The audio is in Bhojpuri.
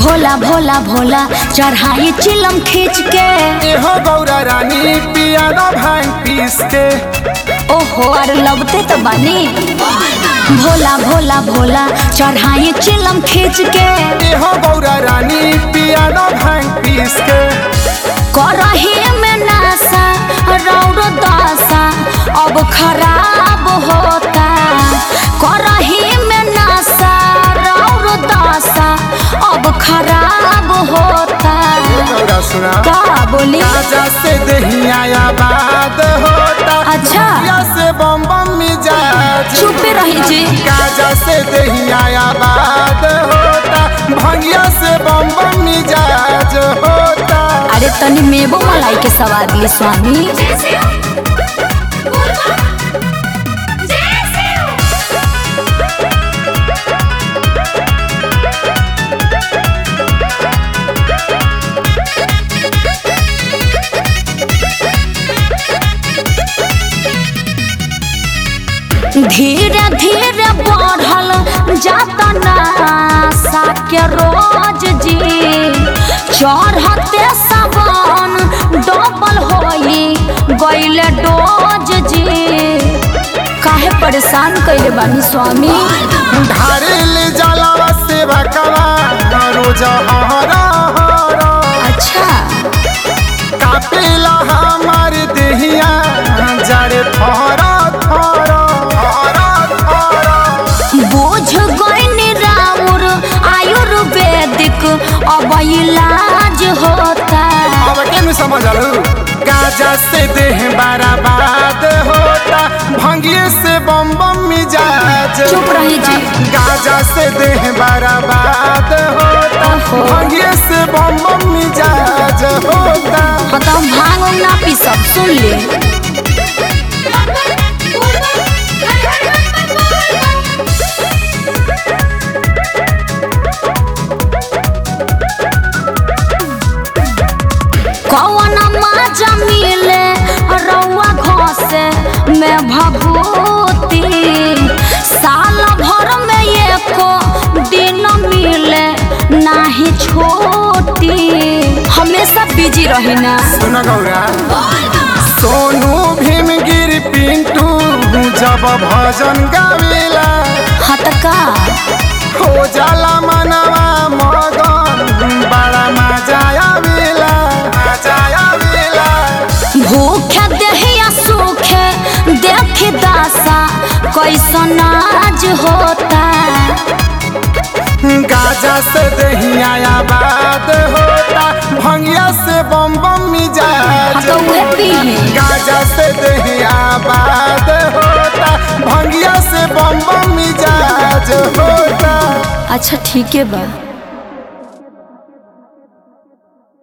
भोला भोला भोला चढ़ाई चिलम खींच के एहो गौरा रानी पिया न भांग पीस के ओहो अरे लगते तो बानी भोला भोला भोला चढ़ाई चिलम खींच के एहो गौरा रानी पिया न भांग पीस के करही में नासा रौर दशा अब खराब होता करही में नासा रौर दशा अब खराब होता गौरा सुना का बोली राजा से दहिया आबाद होता अच्छा। भैया से बम बम मिजाज चुपे रही जी गाजा से दहिया आबाद होता भंगिया से बम बम मिजाज होता अरे तनी मेबो मलाई के सवाद ली स्वामी धीरे धीरे बढ़ल जाता नासा के रोज जी चढ़ते सावन डबल होई गईले डोज जी काहे परेशान कइले बानी स्वामी ढारिल जलवा से बकवा रोज हरा हरा अच्छा कापेला हमार देहिया जड़े थोरा थोरा थोरा थोरा बोझ गईनी राउर आयुर्वेदिक अब इलाज होता अब केन समझ लू गाजा से देह बर्बाद होता भंगिए से बम बम मिजाज चुप रही जी। गाजा से देह बर्बाद होता ओहो। भंगिए से बम बम मिजाज होता बताओ भांग उंग ना पी सब सुन ले कौन माजा मिले रउआ घसे में भभूति साल भर में एको दिन मिले नाही छोटी हमेशा बिजी रही ना सुन गौरा सोनू भीमगिर पिंटू जब भजन गावेला हतका हो जाला मनवा मगन बड़ा मजा आवेला मजा आवेला भूखे देहिया सूखे देख दासा कैसन आज होता गाजा से दहिया आबाद होता भंगिया से बम बम मिजाज तो उहे पीही गाजा से दहिया आबाद होता भंगिया से बम बम मिजाज होता अच्छा ठीक है बा